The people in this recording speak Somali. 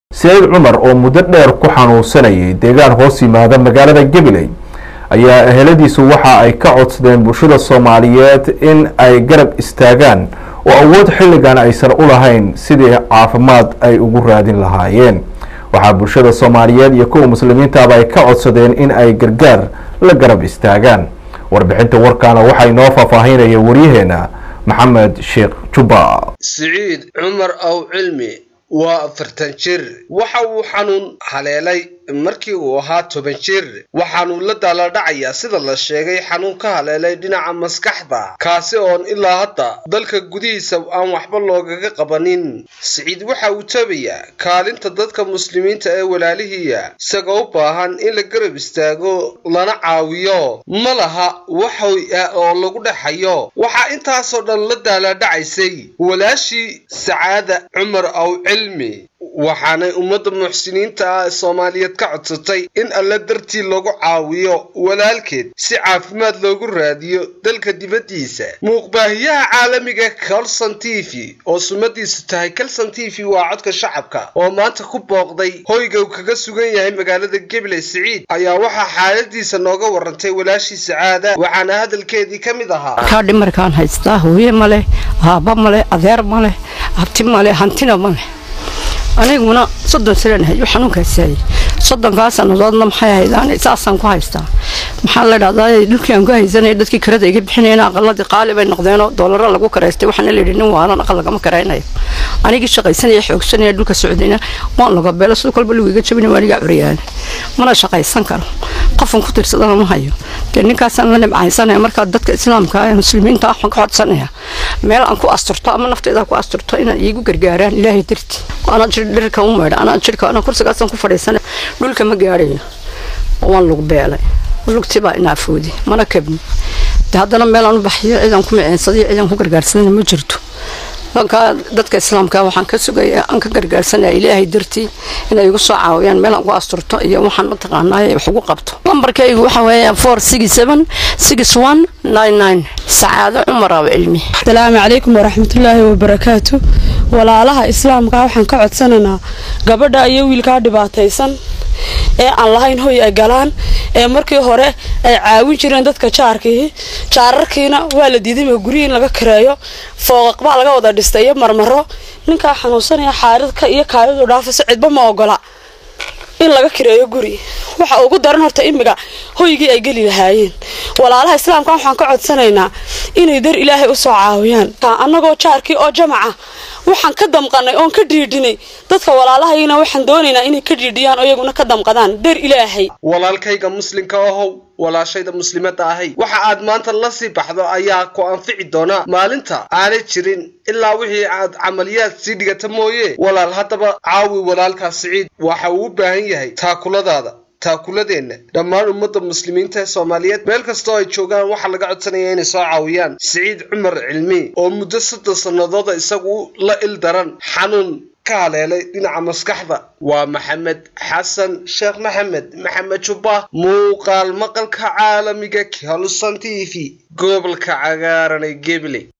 saciid cumar oo muddo dheer ku xanuunsanayay deegaan hoos yimaada magaalada gabiley ayaa eheladiisu waxa ay ka codsadeen bulshada soomaaliyeed in ay garab istaagaan oo awood xilligan aysan u lahayn sidii caafimaad ay ugu raadin lahaayeen waxaa bulshada soomaaliyeed iyo kuwa muslimiintaaba ay ka codsadeen in ay gargaar la garab istaagaan warbixinta warkaana waxaa inoo faahfaahinaya waryaheena maxamed sheekh jubba siciid cumar aw cilmi waa afartan jir waxa uu xanuun haleelay markii uu ahaa toban jir waxaanuu la daaladhacayaa sida la sheegay xanuun ka haleelay dhinaca maskaxda kaasi oon ilaa hadda dalka gudihiisa aan waxba loogaga qabanin siciid waxa uu tabayaa kaalinta dadka muslimiinta ee walaalihiiya isagoo u baahan in la garab istaago lana caawiyo ma laha waxoy ah oo lagu dhexayo waxaa intaasoo dhan la daaladhacaysay walaashii sacaada cumar aw cilmi waxaanay ummadda muxsiniinta ah ee soomaaliyeed ka codsatay in alle dartii lagu caawiyo walaalkeed si caafimaad loogu raadiyo dalka dibaddiisa muuqbaahiyaha caalamiga calson t v oo sumadiisu tahay calson t v waa codka shacabka oo maanta ku booqday hoyga uu kaga sugan yahay magaalada gabiley siciid ayaa waxaa xaaladiisa nooga warantay walaashii sacaada waxaana hadalkeedii ka mid ahaa kaa dhimarkaan haystaa hooye maleh aabba maleh adeer maleh abti maleh hantina maleh aniguna soddon sanaan hayo xanuunkaasayay soddonkaa sannadoodna maxay ahaydaan saasaan ku haystaa maxaa la dhahdaa dhulkii aan ku haysanaya dadkii karada iga bixinayna aqaladii qaali bay noqdeenoo doolaro lagu karaystay waxaana layidhi nin waalan aqal lagama karaynayo anigii shaqaysanaya xoogsanaya dhulka socdayna waan laga beelo sidoo kolba lagu iga jabina waa anigaa curyaana mana shaqaysan karo qofan ku tirsadana ma hayo dee ninkaasaan la nimcaysanaya markaa dadka islaamka ee muslimiinta ah waxaan ka codsanaya meel aan ku asturto ama nafteyda ku asturto inaan iigu gargaaraan ilaahay darti anaa jir dhirka u maydha anaa jirka anaa kursigaasaan ku fadhiisana dhulka ma gaadhayo waan lug beelay lugtii baa inaafoodi mana kabni de haddana meelaan u baxyo cidaan ku miceensaday cidaan ku gargaarsanana ma jirto dankaa dadka islaamka waxaan ka sugaya aan ka gargaarsanaya ilaahay dartii inay igu soo caawiyaan meelaan ku asturto iyo waxaan mataqaanaaye wax ugu qabto lambarkaygu waxa weeya four six seven six one nine nine sacaado cumar aw cilmi asalaamu calaykum waraxmatullaahi wabarakaatu walaalaha islaamka waxaan ka codsanaynaa gabadha iyo wiilkaa dhibaataysan ee aan lahayn hoy ay galaan ee markii hore ay caawin jireen dadka jaarkii jaararkiina waa la diiday guryi in laga kareeyo fooqaq baa laga wada dhistay iyo marmaro ninkaa xanuunsanaya xaaridka iyo kaayadu dhaafayso cidba ma ogola in laga kireeyo guri waxa ugu daran horta imiga hoygii ay geli lahaayeen walaalaha islaamka waxaan ka codsanaynaa inay dar ilaahay usoo caawiyaan annagoo jaarkii oo jamaca waxaan ka damqanay oon ka dhiidhinay dadka walaalahayna waxaan doonaynaa inay ka dhiidhiyaan oo iyaguna ka damqadaan dar ilaahay walaalkayga muslimka ahow walaashayda muslimadda ahay waxa aad maanta la sii baxdo ayaa ku anfici doona maalinta aanay jirin ilaa wixii aad camaliyaad sii dhigata mooye walaal haddaba caawi walaalkaa siciid waxa uu u baahan yahay taakuladaada taakuladeenna dhammaan ummadda muslimiinta ee soomaaliyeed meel kastoo ay joogaan waxaa laga codsanaya inay soo caawiyaan siciid cumar cilmi oo muddo soddon sannadooda isagu la il daran xanuun ka haleelay dhinaca maskaxda waa maxamed xasan sheekh maxamed maxamed jubba muuqaal maqalka caalamiga kalson t v gobolka cagaaran ee gebley